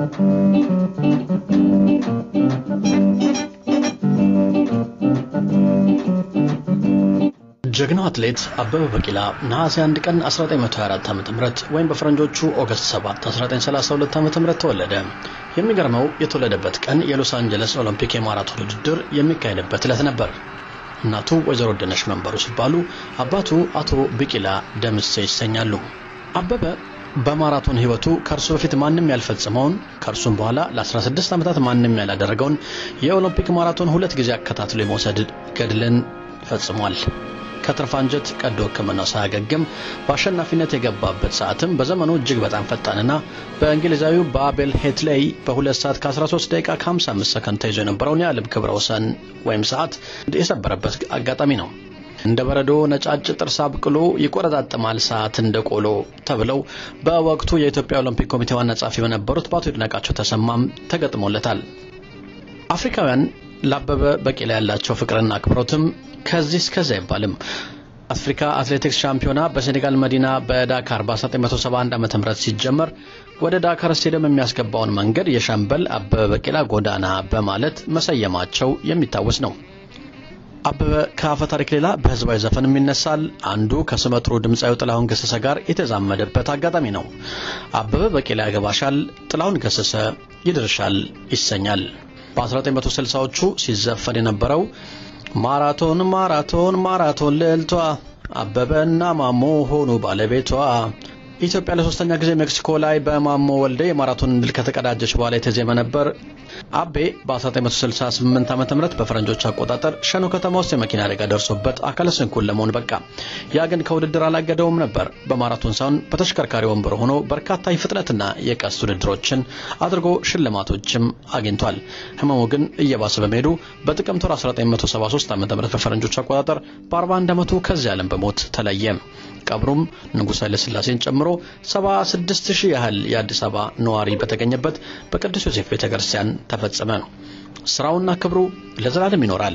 ጀግናው አትሌት አበበ ቢቂላ ነሐሴ 1 ቀን 1924 ዓ.ም ወይም በፈረንጆቹ ኦገስት 7 1932 ዓ.ም ተወለደ። የሚገርመው የተወለደበት ቀን የሎስ አንጀለስ ኦሎምፒክ የማራቶን ውድድር የሚካሄድበት ዕለት ነበር። እናቱ ወይዘሮ ወደነሽ መንበሩ ሲባሉ አባቱ አቶ ቢቂላ ደምሴ ይሰኛሉ። አበበ በማራቶን ሕይወቱ ከእርሱ በፊት ማንም ያልፈጸመውን ከእርሱም በኋላ ለ16 ዓመታት ማንም ያላደረገውን የኦሎምፒክ ማራቶን ሁለት ጊዜ አከታትሎ የመውሰድ ገድልን ፈጽሟል። ከትርፍ አንጀት ቀዶ ሕክምናው ሳያገግም በአሸናፊነት የገባበት ሰዓትም በዘመኑ እጅግ በጣም ፈጣንና በእንግሊዛዊው በአቤል ሄትሌይ በ2 ሰዓት ከ13 ደቂቃ ከ55 ሰከንድ ተይዞ የነበረውን የዓለም ክብረ ወሰን ወይም ሰዓት የሰበረበት አጋጣሚ ነው። እንደ በረዶ ነጫጭ ጥርስ አብቅሎ ይቆረጣጥማል ሰዓት እንደ ቆሎ ተብለው በወቅቱ የኢትዮጵያ ኦሎምፒክ ኮሚቴ ዋና ጸሐፊ በነበሩት በአቶ ይድነቃቸው ተሰማም ተገጥሞለታል። አፍሪካውያን ለአበበ ቢቂላ ያላቸው ፍቅርና አክብሮትም ከዚህ እስከዚያ አይባልም። አፍሪካ አትሌቲክስ ሻምፒዮና በሴኔጋል መዲና በዳካር በ1971 ዓ.ም ሲጀመር ወደ ዳካር ስቴዲየም የሚያስገባውን መንገድ የሻምበል አበበ ቢቂላ ጎዳና በማለት መሰየማቸው የሚታወስ ነው። አበበ ከአፈ ታሪክ ሌላ በህዝባዊ ዘፈንም ይነሳል። አንዱ ከስመጥሩ ድምፃዊ ጥላሁን ገሰሰ ጋር የተዛመደበት አጋጣሚ ነው። አበበ ቢቂላ ያገባሻል፣ ጥላሁን ገሰሰ ይድርሻል ይሰኛል። በ1960ዎቹ ሲዘፈን የነበረው ማራቶን ማራቶን ማራቶን ልዕልቷ አበበና ማሞ ሆኑ ባለቤቷ ኢትዮጵያ ለሶስተኛ ጊዜ ሜክሲኮ ላይ በማሞ ወልዴ የማራቶን ድል ከተቀዳጀች በኋላ የተዜመ ነበር። አቤ በ1968 ዓ ም በፈረንጆች አቆጣጠር ሸኖ ከተማ ውስጥ የመኪና አደጋ ደርሶበት አካለ ስንኩል ለመሆን በቃ። ያ ግን ከውድድር አላገደውም ነበር። በማራቶን ሳይሆን በተሽከርካሪ ወንበር ሆኖ በርካታ የፍጥነትና የቀስ ውድድሮችን አድርጎ ሽልማቶችም አግኝቷል። ህመሙ ግን እየባሰ በመሄዱ በጥቅምት ወር 1973 ዓ ም በፈረንጆች አቆጣጠር በ41 ዓመቱ ከዚህ ዓለም በሞት ተለየ። ቀብሩም ንጉሥ ኃይለሥላሴን ጨምሮ 76 ሺህ ያህል የአዲስ አበባ ነዋሪ በተገኘበት በቅዱስ ዮሴፍ ቤተ ክርስቲያን ተፈጸመ። ስራውና ክብሩ ለዘላለም ይኖራል።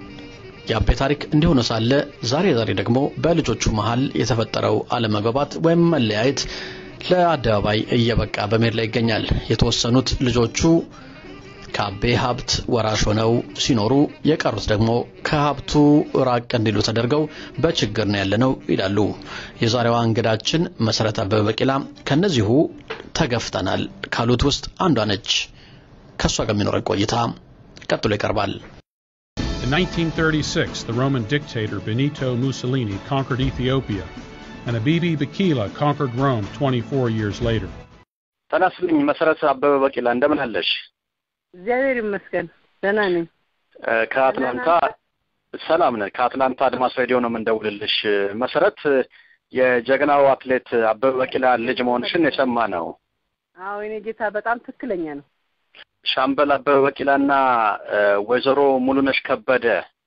የአቤ ታሪክ እንዲሆነ ሳለ ዛሬ ዛሬ ደግሞ በልጆቹ መሃል የተፈጠረው አለመግባባት ወይም መለያየት ለአደባባይ እየበቃ በመሄድ ላይ ይገኛል። የተወሰኑት ልጆቹ ከአቤ ሀብት ወራሽ ሆነው ሲኖሩ የቀሩት ደግሞ ከሀብቱ ራቅ እንዲሉ ተደርገው በችግር ነው ያለነው ይላሉ። የዛሬዋ እንግዳችን መሰረት አበበ ቢቂላ ከነዚሁ ተገፍተናል ካሉት ውስጥ አንዷ ነች። ከእሷ ጋር የሚኖረን ቆይታ ቀጥሎ ይቀርባል። In 1936, the Roman dictator Benito Mussolini conquered Ethiopia, and Abibi Bikila conquered Rome 24 years later. ተናስልኝ መሰረት አበበ ቢቂላ እንደምን አለሽ? እግዚአብሔር ይመስገን ደህና ነኝ። ከአትላንታ ሰላም ነን። ከአትላንታ አድማስ ሬዲዮ ነው የምንደውልልሽ። መሰረት የጀግናው አትሌት አበበ ቢቂላ ልጅ መሆንሽን የሰማ ነው። አዎ የኔ ጌታ በጣም ትክክለኛ ነው። ሻምበል አበበ ቢቂላና ወይዘሮ ሙሉነሽ ከበደ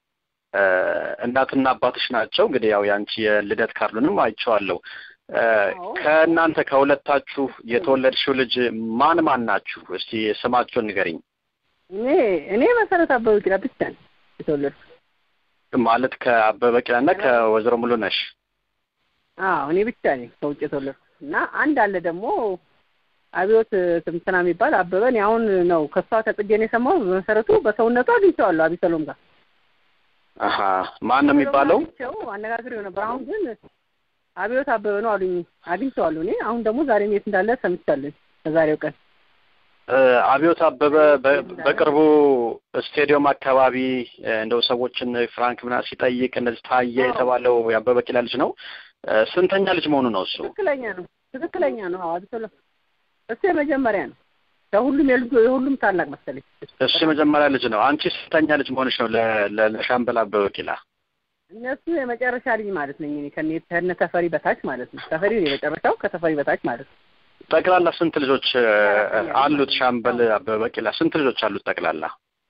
እናትና አባትሽ ናቸው። እንግዲህ ያው የአንቺ የልደት ካርዱንም አይቼዋለሁ። ከእናንተ ከሁለታችሁ የተወለድሽው ልጅ ማን ማን ናችሁ? እስቲ ስማቸውን ንገሪኝ። እኔ እኔ መሰረት አበበ ቢቂላ ብቻ ነኝ የተወለድኩት። ማለት ከአበበ ቢቂላና ከወይዘሮ ሙሉነሽ? አዎ እኔ ብቻ ነኝ ከውጭ የተወለድኩት እና አንድ አለ ደግሞ አብዮት ትምትና የሚባል አበበ እኔ አሁን ነው ከሷ ከጽጌ ነው የሰማው። በመሰረቱ በሰውነቱ አግኝቼዋለሁ አቢሰሎም ጋር። አሀ ማን ነው የሚባለው? አነጋግሬው ነበር። አሁን ግን አብዮት አበበ ነው አሉኝ። አግኝቼዋለሁ እኔ አሁን ደግሞ ዛሬ የት እንዳለ ሰምቻለሁ ከዛሬው ቀን አብዮት አበበ በቅርቡ ስቴዲየም አካባቢ እንደው ሰዎችን ፍራንክ ምናምን ሲጠይቅ እንደዚህ ታየ የተባለው የአበበ ቢቂላ ልጅ ነው። ስንተኛ ልጅ መሆኑ ነው እሱ? ትክክለኛ ነው፣ ትክክለኛ ነው። አዎ አቢሰሎም እሱ የመጀመሪያ ነው። ከሁሉም የልጁ የሁሉም ታላቅ መሰለኝ። እሱ የመጀመሪያ ልጅ ነው። አንቺ ስንተኛ ልጅ መሆንሽ ነው ለሻምበል አበበ ቢቂላ? እነሱ የመጨረሻ ልጅ ማለት ነኝ እኔ ከነ ከነ ተፈሪ በታች ማለት ነው። ተፈሪ ነው የመጨረሻው ከተፈሪ በታች ማለት ነው። ጠቅላላ ስንት ልጆች አሉት ሻምበል አበበ ቢቂላ? ስንት ልጆች አሉት ጠቅላላ?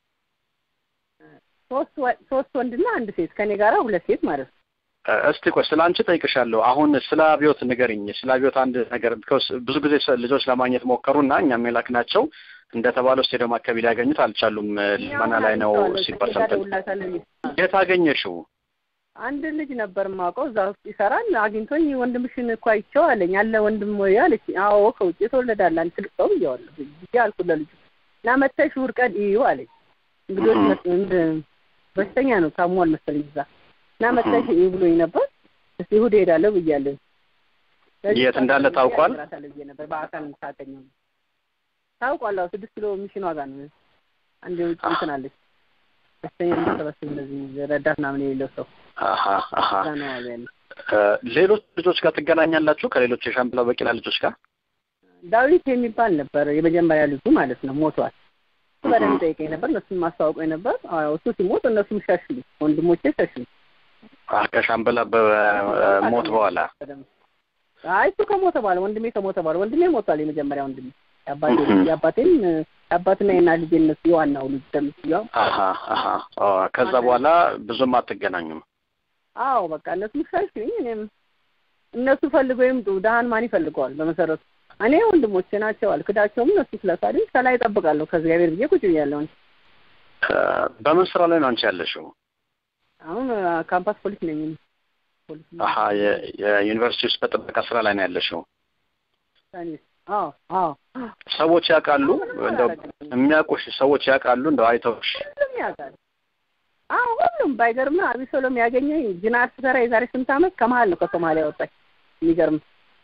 ሶስት ሶስት ወንድና አንድ ሴት ከኔ ጋራ ሁለት ሴት ማለት ነው። እስቲ ቆይ ስለ አንቺ ጠይቅሻለሁ። አሁን ስለ አብዮት ንገሪኝ። ስለ አብዮት አንድ ነገር ቢኮዝ ብዙ ጊዜ ልጆች ለማግኘት ሞከሩና እኛም የላክናቸው እንደተባለው ስቴዲየም አካባቢ ሊያገኙት አልቻሉም። ልመና ላይ ነው ሲባል ሰምተን። የት አገኘሽው? አንድ ልጅ ነበር የማውቀው እዛ ውስጥ ይሰራል። አግኝቶኝ ወንድምሽን እኮ አይቼው አለኝ። አለ ወንድም ወይ አለች። አዎ ከውጭ የተወለዳለ አንድ ትልቅ ሰው ብዬዋለሁ ብዬ አልኩት ለልጁ እና መተሽ እሑድ ቀን እዩ አለኝ። እንግዲህ በሽተኛ ነው ታሟል መሰለኝ እዛ እና መተሽ እዩ ብሎኝ ነበር። እስቲ እሑድ እሄዳለሁ ብያለሁ። የት እንዳለ ታውቋል? ነበር በአካል ሳገኘው ታውቋል። አዎ ስድስት ኪሎ ሚሽን ዋጋ ነው። አንድ የውጭ እንትን አለች በሽተኛ የሚሰበስብ እንደዚህ ረዳት ምናምን የሌለው ሰው አሀ አሀ እዛ ነው ያለ። ሌሎች ልጆች ጋር ትገናኛላችሁ? ከሌሎች የሻምበላ በቂላ ልጆች ጋር ዳዊት የሚባል ነበር የመጀመሪያ ልጁ ማለት ነው። ሞቷል። እሱ በደንብ ጠይቀኝ ነበር፣ እነሱን ማስታወቀኝ ነበር። አዎ እሱ ሲሞት እነሱም ሸሹ፣ ወንድሞቼ ሸሹ። አህ ከሻምበላ በሞት በኋላ አይ እሱ ከሞተ በኋላ ወንድሜ ከሞተ በኋላ ወንድሜ ሞቷል። የመጀመሪያ ወንድሜ የአባቴ የአባቴም የአባትና የእናት ልጅ እነሱ የዋናው ልጅ ደምስያው አሀ አሀ ከዛ በኋላ ብዙም አትገናኙም? አዎ በቃ እነሱ ሸሹኝ። እኔም እነሱ ፈልገው ይምጡ። ደሃን ማን ይፈልገዋል? በመሰረቱ እኔ ወንድሞቼ ናቸው አልክዳቸውም። እነሱ ስለሳሉኝ ከላይ እጠብቃለሁ ከእግዚአብሔር ብዬ ቁጭ ብያለሁ። በምን ስራ ላይ ነው አንቺ ያለሽው? አሁን ካምፓስ ፖሊስ ነኝ። ፖሊስ አሀ የዩኒቨርሲቲ ውስጥ በጥበቃ ስራ ላይ ነው ያለሽው? አዎ አዎ። ሰዎች ያውቃሉ? እንደው የሚያውቁሽ ሰዎች ያውቃሉ? እንደው አይተውሽ? ሁሉም ያውቃል። አዎ ሁሉም ባይገርም አቢሶሎም ያገኘኝ ጅናር ስሰራ የዛሬ ስንት ዓመት ከመሀል ነው ከሶማሊያ ወጣች። የሚገርም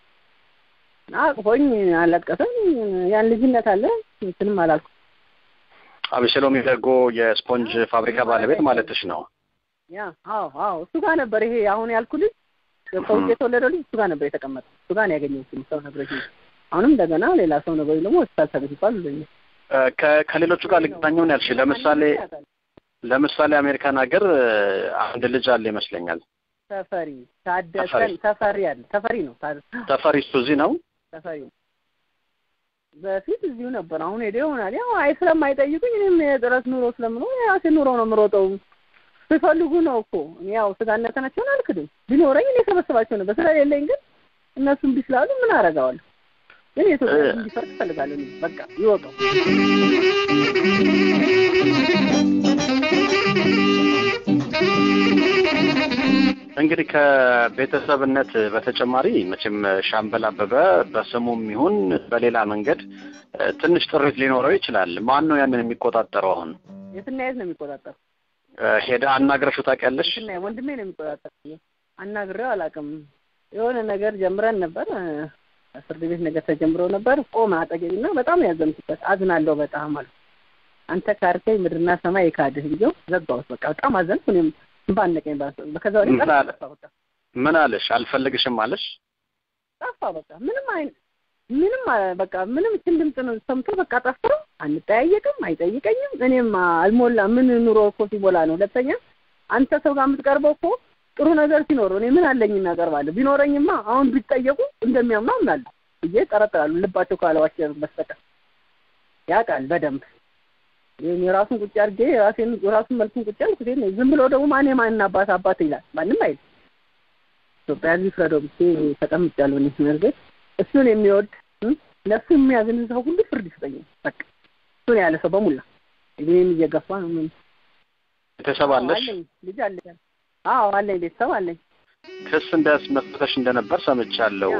አቅፎኝ አለቀሰኝ። ያን ልጅነት አለ እንትንም አላልኩ። አቢሰሎም ደጎ የስፖንጅ ፋብሪካ ባለቤት ማለትሽ ነው? ያ አዎ አዎ እሱ ጋር ነበር ይሄ አሁን ያልኩ ልጅ ከውጭ የተወለደው ልጅ እሱ ጋር ነበር የተቀመጠው። እሱ ጋር ነው ያገኘሁት ሰው ነግሮኝ። አሁንም እንደገና ሌላ ሰው ነግሮኝ ደግሞ ሆስፒታል ተገኝቷል ብሎኛል። ከሌሎቹ ጋር ልገናኘው ነው ያልሽ። ለምሳሌ ለምሳሌ አሜሪካን ሀገር አንድ ልጅ አለ ይመስለኛል። ተፈሪ ታደሰን ተፈሪ አለ ተፈሪ ነው ተፈሪ እሱ እዚህ ነው ተፈሪ ነው። በፊት እዚሁ ነበር። አሁን ሄደ ይሆናል። ያው አይ ስለማይጠይቁኝ እኔም የጥረት ኑሮ ስለምኖር የራሴ ኑሮ ነው የምሮጠው። ሲፈልጉ ነው እኮ ያው ስጋነታቸውን አልክድም። ቢኖረኝ እኔ ሰበስባቸው ነበር። ስለሌለኝ ግን እነሱም ቢስላሉ ምን አደርገዋለሁ? ግን የኢትዮጵያ እንዲፈርድ እፈልጋለሁ። በቃ ይወቀው። እንግዲህ ከቤተሰብነት በተጨማሪ መቼም ሻምበል አበበ በስሙም ይሁን በሌላ መንገድ ትንሽ ጥሪት ሊኖረው ይችላል። ማን ነው ያንን የሚቆጣጠረው? አሁን የትና የት ነው የሚቆጣጠረው? ሄደ አናግረሽው ታውቂያለሽ? የትና ወንድሜ ነው የሚቆጣጠር። አናግሬው አላውቅም። የሆነ ነገር ጀምረን ነበር፣ ፍርድ ቤት ነገር ተጀምሮ ነበር። ቆመ አጠገቤና በጣም ያዘንኩበት። አዝናለሁ በጣም አልኩ። አንተ ካርከኝ ምድርና ሰማይ የካድህ ብዬው ዘጋሁት። በቃ በጣም አዘንኩ። እኔም ባነቀኝ ከዛ ወዲህ ጠፋ። በቃ ምን አለሽ? አልፈልግሽም አለሽ? ጠፋ። በቃ ምንም አይ ምንም በቃ ምንም እችን ድምፅ ነው ሰምቶ በቃ ጠፋ። አንጠያየቅም፣ አይጠይቀኝም። እኔም አልሞላ ምን ኑሮ እኮ ሲሞላ ነው። ሁለተኛ አንተ ሰው ጋር የምትቀርበው እኮ ጥሩ ነገር ሲኖረው እኔ ምን አለኝ እናቀርባለሁ። ቢኖረኝማ አሁን ቢጠየቁ እንደሚያምኑ አምናለሁ ብዬ ጠረጥራሉ። ልባቸው ካለዋቸው በስተቀር ያውቃል በደንብ ይሄን የራሱን ቁጭ አድርጌ የራሴን የራሱን መልኩን ቁጭ አልኩት። ዝም ብሎ ደግሞ ማን የማን አባት አባት ይላል ማንም አይል። ኢትዮጵያ ሕዝብ ፍረደው ብቻ ተቀምጫለሁ። እኔ መርገጥ እሱን የሚወድ ለእሱ የሚያዝን ሰው ሁሉ ፍርድ ይስጠኛል። በቃ እሱን ያለ ሰው በሙላ እኔም እየገፋ ነው። ምን ቤተሰብ አለሽ? አለኝ ልጅ አለኝ። አዎ አለኝ፣ ቤተሰብ አለኝ። ክስ እንዳስመስለሽ እንደነበር ሰምቻለሁ።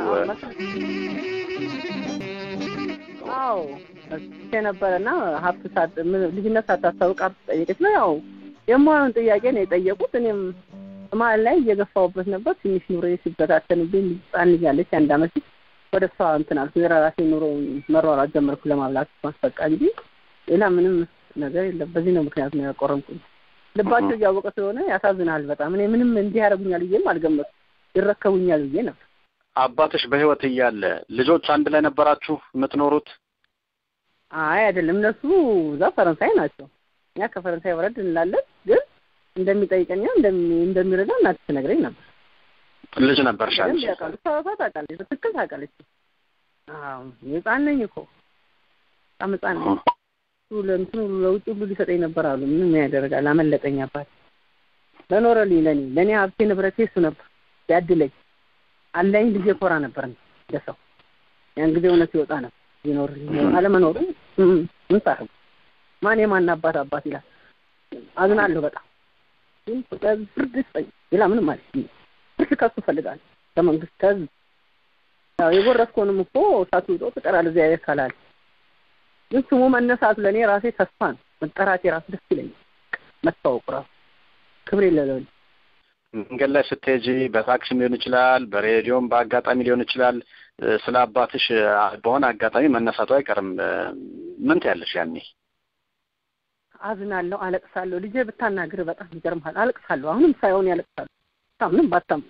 አዎ የነበረና ሀብት ሳት ልጅነት ሳታስታውቅ ሀብት ጠየቀች ነው። ያው የማየውን ጥያቄ ነው የጠየቁት። እኔም መሀል ላይ እየገፋሁበት ነበር። ትንሽ ኑሮ ሲበታተንብኝ ህጻን ልጅ አለች አንድ አመት ወደ እሷ እንትን አልኩ። የራሴ ኑሮ መሯሯጥ ጀመርኩ ለማብላት ማስፈቃ እንጂ ሌላ ምንም ነገር የለም። በዚህ ነው ምክንያት ነው ያቆረምኩኝ። ልባቸው እያወቀ ስለሆነ ያሳዝናል በጣም። እኔ ምንም እንዲህ ያደርጉኛል ብዬም አልገመቱም። ይረከቡኛል ብዬ ነበር። አባትሽ በህይወት እያለ ልጆች አንድ ላይ ነበራችሁ የምትኖሩት? አይ አይደለም፣ እነሱ እዛ ፈረንሳይ ናቸው። እኛ ከፈረንሳይ ወረድ እንላለን። ግን እንደሚጠይቀኛ እንደሚረዳ እናት ትነግረኝ ነበር። ልጅ ነበርሽ አንቺ? ያውቃሉ። እሷ ታውቃለች፣ በትክክል ታውቃለች። አዎ ህፃን ነኝ እኮ በጣም ህፃን ነኝ። ለእንትኑ ለውጭ ሁሉ ሊሰጠኝ ነበር አሉ። ምን ያደርጋል፣ አመለጠኝ። አባት ለኖረልኝ ለኔ ለእኔ ሀብቴ ንብረቴ እሱ ነበር ያድለኝ አለኝ። ልጄ ኮራ ነበር ለሰው ያን ጊዜ እውነት ይወጣ ነበር ይኖር አለመኖሩ ምን ታረጉ? ማን የማን አባት አባት ይላል። አዝናለሁ በጣም ግን ከህዝብ ፍርድ ይስጠኝ። ሌላ ምንም ማለት ነው። ፍርድ ከሱ እፈልጋለሁ ከመንግስት ከህዝብ። ያው የጎረስከውንም እኮ እሳቱ ውጦ ትቀራለህ እዚያ ካላል ግን ስሙ መነሳቱ ለእኔ ራሴ ተስፋ ነው። መጠራቴ ራሱ ደስ ይለኛል። መታወቁ ራሱ ክብር የለለኝ መንገድ ላይ ስትሄጂ በታክሲም ሊሆን ይችላል፣ በሬዲዮም በአጋጣሚ ሊሆን ይችላል። ስለ አባትሽ በሆነ አጋጣሚ መነሳቱ አይቀርም። ምን ትያለሽ ያኔ? አዝናለሁ፣ አለቅሳለሁ። ልጄ ብታናግር በጣም ይገርምሃል። አለቅሳለሁ። አሁንም ሳይሆን ያለቅሳለሁ። ምንም ባታም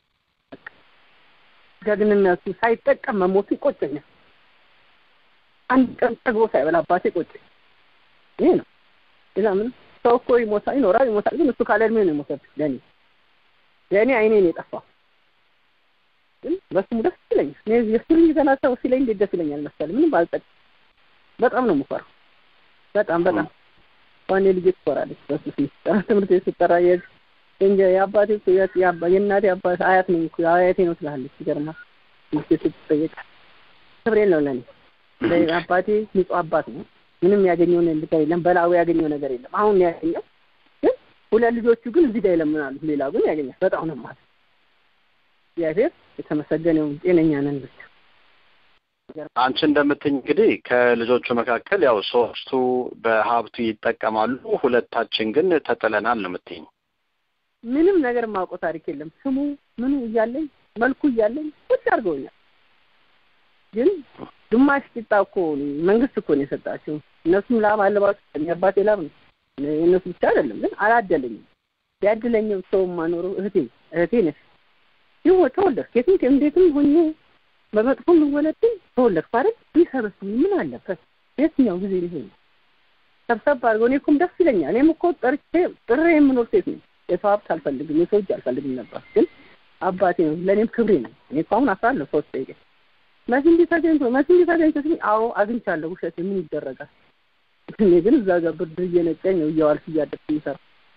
ጀግንነቱ ሳይጠቀም መሞቱ ይቆጨኛል። አንድ ቀን ጠግቦ ሳይበላ አባቴ ቆጨኝ። ይሄ ነው። ሌላ ምንም ሰው እኮ ይሞታል፣ ይኖራል፣ ይሞታል። ግን እሱ ካለ እድሜ ነው የሞተብኝ ለእኔ ለእኔ አይኔ ነው የጠፋው። ግን በስሙ ደስ ይለኛል። እኔ የእሱ ልጅ ገና ሰው ሲለኝ እንዴት ደስ ይለኛል መሰለህ። ምንም ባልጠቅ በጣም ነው የምፈራው። በጣም በጣም ዋኔ ልጅ ትኮራለች በሱ ሲጠራ ትምህርት ቤት ስትጠራ እንጂ የአባቴ የእናቴ አባት አያት ነኝ እኮ አያቴ ነው ትላለች። ይገርማል። ትምህርት ቤት ስትጠየቅ ክብሬን ነው ለእኔ አባቴ ንጹህ አባት ነው። ምንም ያገኘው ነገር የለም። በላዊ ያገኘው ነገር የለም። አሁን ያገኘው ግን ሁለት ልጆቹ ግን እዚህ ጋር ይለምናሉ። ሌላው ግን ያገኛል። በጣም ነው ማለት እግዚአብሔር የተመሰገነው ጤነኛ ነን ብቻ። አንቺ እንደምትኝ እንግዲህ ከልጆቹ መካከል ያው ሶስቱ በሀብቱ ይጠቀማሉ፣ ሁለታችን ግን ተጥለናል ነው የምትይኝ። ምንም ነገር ማውቀው ታሪክ የለም። ስሙ ምኑ እያለኝ መልኩ እያለኝ ቁጭ አድርገውኛል። ግን ግማሽ ቂጣ እኮ መንግስት እኮ ነው የሰጣቸው። እነሱም ላም አለባቸው። የአባቴ ላም ነው የእነሱ ብቻ አይደለም። ግን አላደለኝም። ያድለኝም ሰው ማኖረው እህቴ እህቴ ነች። ይሁ ተወለድክ የትም እንዴትም ሆኜ በመጥፎ የምወለድን ተወለድክ አይደል? ቢሰበስብ ምን አለበት? የትኛው ጊዜ ሊሆን ሰብሰብ አድርገው እኔ እኮም ደስ ይለኛል። እኔም እኮ ጠርቼ ጥሬ የምኖር ሴት ነኝ። የሰው ሀብት አልፈልግም፣ የሰው እጅ አልፈልግም ነበር። ግን አባቴ ነው ለእኔም ክብሬ ነው። እኔ እኮ አሁን አስራለሁ ሶስት ደቂቃ መሲ እንዲህ ተገኝቶ መሲ እንዲህ ተገኝቶ ሲል አዎ አግኝቻለሁ። ውሸት ምን ይደረጋል? እኔ ግን እዛ ጋር ብርድ እየነጨኝ ነው እየዋልኩ እያደርኩ የሚሰራ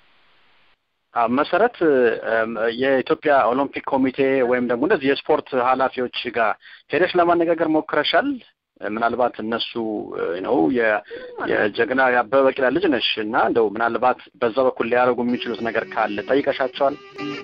መሰረት የኢትዮጵያ ኦሎምፒክ ኮሚቴ ወይም ደግሞ እንደዚህ የስፖርት ኃላፊዎች ጋር ሄደሽ ለማነጋገር ሞክረሻል? ምናልባት እነሱ ነው የጀግና የአበበ ቢቂላ ልጅ ነሽ እና እንደው ምናልባት በዛ በኩል ሊያደርጉ የሚችሉት ነገር ካለ ጠይቀሻቸዋል?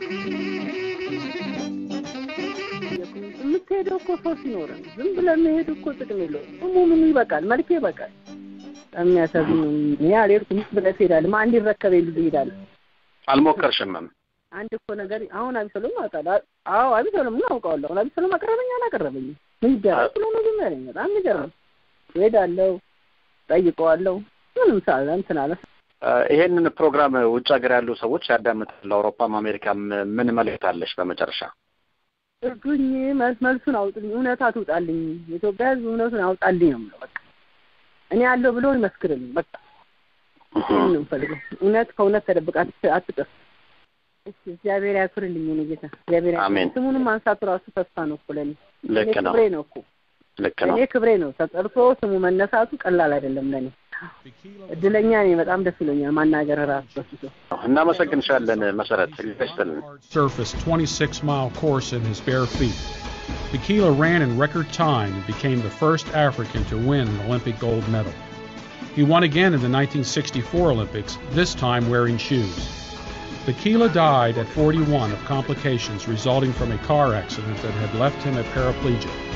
የምትሄደው እኮ ሰው ሲኖረን ዝም ብለህ መሄድ እኮ ጥቅም የለውም። ስሙ ምኑ ይበቃል፣ መልኬ ይበቃል። የሚያሳዝን እኔ አልሄድኩም ብለህ ትሄዳለህ። ማን እንዲረከበኝ ልጅ እሄዳለሁ። አልሞከርሽምም? አንድ እኮ ነገር አሁን አቢሰሎም አውቃለሁ። አዎ አቢሰሎም ምን አውቀዋለሁ። አሁን አቢሰሎም አቀረበኝ አላቀረበኝም ምን ይደረግ ብሎ ነው ዝም ያለኝ። በጣም የሚገርም እሄዳለሁ፣ ጠይቀዋለሁ። ምንም ሳለ እንትን አለ። ይሄንን ፕሮግራም ውጭ ሀገር ያሉ ሰዎች ያዳምጣሉ። አውሮፓም አሜሪካም ምን መልእክት አለሽ? በመጨረሻ እርዱኝ፣ መልሱን አውጡልኝ፣ እውነታ ትውጣልኝ። የኢትዮጵያ ሕዝብ እውነቱን አውጣልኝ ነው የምለው። በቃ እኔ ያለው ብሎ ይመስክርልኝ። በቃ ይሄን ነው የምፈልገው። እውነት ከእውነት ተደብቃ አትጥፍ። እሺ እግዚአብሔር ያክብርልኝ። እኔ ጌታ እግዚአብሔር ያክብርልኝ። ስሙንም ማንሳቱ ራሱ ተስፋ ነው እኮ ለእኔ። ልክ ነው። ክብሬ ነው እኮ ልክ ነው። እኔ ክብሬ ነው። ተጠርቶ ስሙ መነሳቱ ቀላል አይደለም ለእኔ። እድለኛ ነኝ። በጣም ደስ ይለኛል ማናገር ራሱ በሱ እናመሰግንሻለን መሰረት ይስጥልን። surfaced 26 mile course in his bare feet. Bikila ran in record time and became the first African to win an Olympic gold medal. He won again in the 1964 Olympics, this time wearing shoes. Bikila died at 41 of complications resulting from a car accident that had left him a paraplegic.